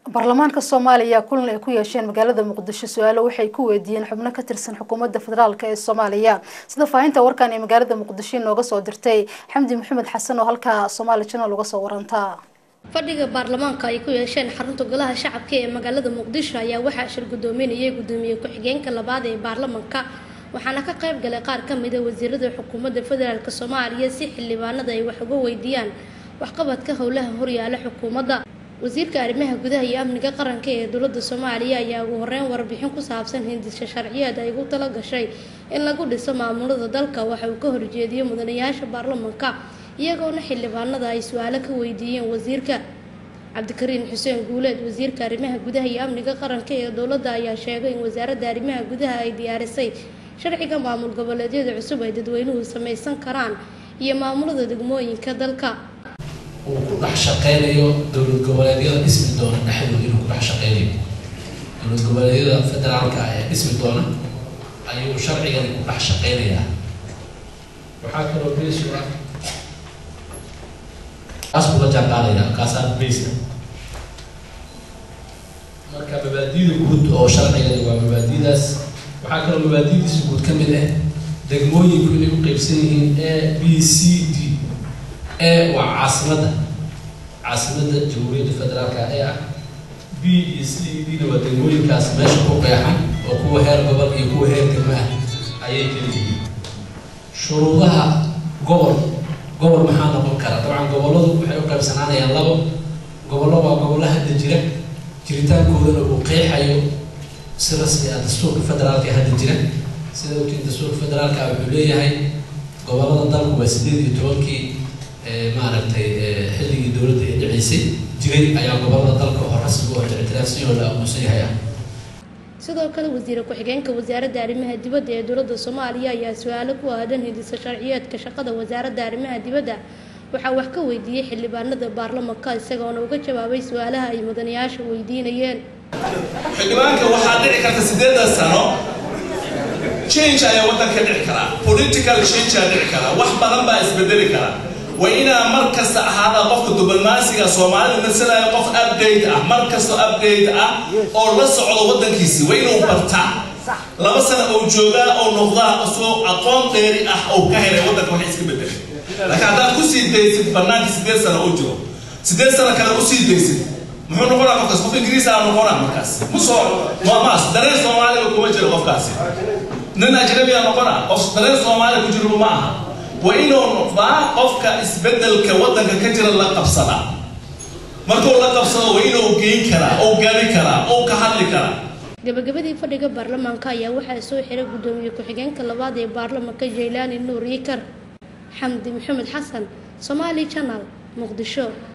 baarlamaanka soomaaliya kulan ay ku yeesheen magaalada muqdisho su-aalo waxay ku weydiiyeen xubno ka tirsan xukuumadda federaalk ee soomaaliya sida faahinta warkan ee magaalada muqdisho inooga soo dirtay xamdi maxamed xasan oo halkaa somaali janal uga soo warantaa fadhiga baarlamaanka ay ku yeesheen xarunta golaha shacabka ee magaalada muqdisho ayaa waxaa shir gudoominayay gudoomiye ku-xigeenka labaad ee baarlamaanka waxaana ka qayb galay qaar ka mida wasiirada xukuumadda federaalk soomaaliya si xildhibaanada ay wax uga weydiiyaan waxqabadka howlaha horyaala xukuumadda wasiirka arrimaha gudaha iyo amniga qaranka ee dowladda soomaaliya ayaa ugu horeyn warbixin ku saabsan hindisha sharciyeed ay ugu tala gashay in lagu dhiso maamulada dalka waxa uu ka horjeediyey mudanayaasha baarlamaanka iyagoona xildhibaanada ay su-aalo ka weydiiyeen wasiirka cabdikariin xuseen guuleed wasiirka arrimaha gudaha iyo amniga qaranka ee dowladda ayaa sheegay in wasaaradda arrimaha gudaha ay diyaarisay sharciga maamul goboleedyada cusub ay dadweynuhu samaysan karaan iyo maamulada degmooyinka dalka uu ku dhex shaqeynayo dowlad goboleedyada dhismi doona dhexdooda inuu ku dhex shaqeynayo dowlad goboleedyada federaalka ee dhismi doona ayuu sharcigani ku dhex shaqeynayaa waxaa kaloo beesu ah kaas kula jaanqaadaya kaasaa beysa marka mabaadida guud oo sharcigani waa mabaadidaas waxaa kaloo mabaadidiisa guud ka mid ah degmooyinku inay u qeybsan yihiin a b c d a waa caasimadda caasimadda jamhuuriyadda federaalka ee ah b iyo c e d na waa degmooyinkaas meesha ku qeexan oo kuwa heer gobol iyo kuwa heer degmo ah ayay keliyihiin shuruudaha gobol gobol maxaa noqon kara dabcan gobolladu waxay u qaybsanaanayaan labo gobollo waa gobollo hadda jira jiritaankoodana uu qeexayo si rasmi ah dastuurka federaalka ee hadda jira sida ogtiin dastuurka federaalka wuxuu leeyahay gobollada dalku waa sideed iyo tobankii maaragtay xilligii dowladda ee dhicisay jiray ayaa gobollada dalka oo rasmi oo ictiraafsan oo la aqoonsan yahay ah sidoo kale wasiire ku-xigeenka wasaaradda arrimaha dibadda ee dowladda soomaaliya ayaa su-aalo ku aadan hindisa sharciyeedka shaqada wasaaradda arrimaha dibadda waxaa wax ka weydiiyey xildhibaanada baarlamanka isagoona uga jawaabay su-aalaha ay mudanayaasha weydiinayeen xildhibaanka waxaa dhici karta sideedan sano change ayaa waddanka dhici karaa political change ayaa dhici karaa wax badan baa isbedeli karaa waa inaa mar kasta ahaada qofka diblomaasiga soomaalida masalaya qof update ah mar kasta update ah oo la socdo waddankiisi waa inuu bartaa laba sano oo joogaa oo noqdaa isagoo aqoon dheeri ah oo ka helay waddanka wax iska bedelay laakiin haddaad kusii daysid banaanka sideed sano oo jiro sideed sano kale usii daysid muxuu noqonaa qofkaas qof ingiriis aa noqonaa markaas musoo maas dareen soomaaliga kuma jiro qofkaasi nin ajnabiya noqonaa qof dareen soomaaliga ku jiro ma aha waa inuu noqdaa qofka isbedelka waddanka ka jira la qabsada markuu la qabsado waa inuu geyn karaa oo gaari karaa oo ka hadli karaa gabagabadii fadhiga baarlamaanka ayaa waxaa soo xiray gudoomiye ku-xigeenka labaad ee baarlamaanka jaylaani nuur yikar xamdi maxamed xasan somaali janal muqdisho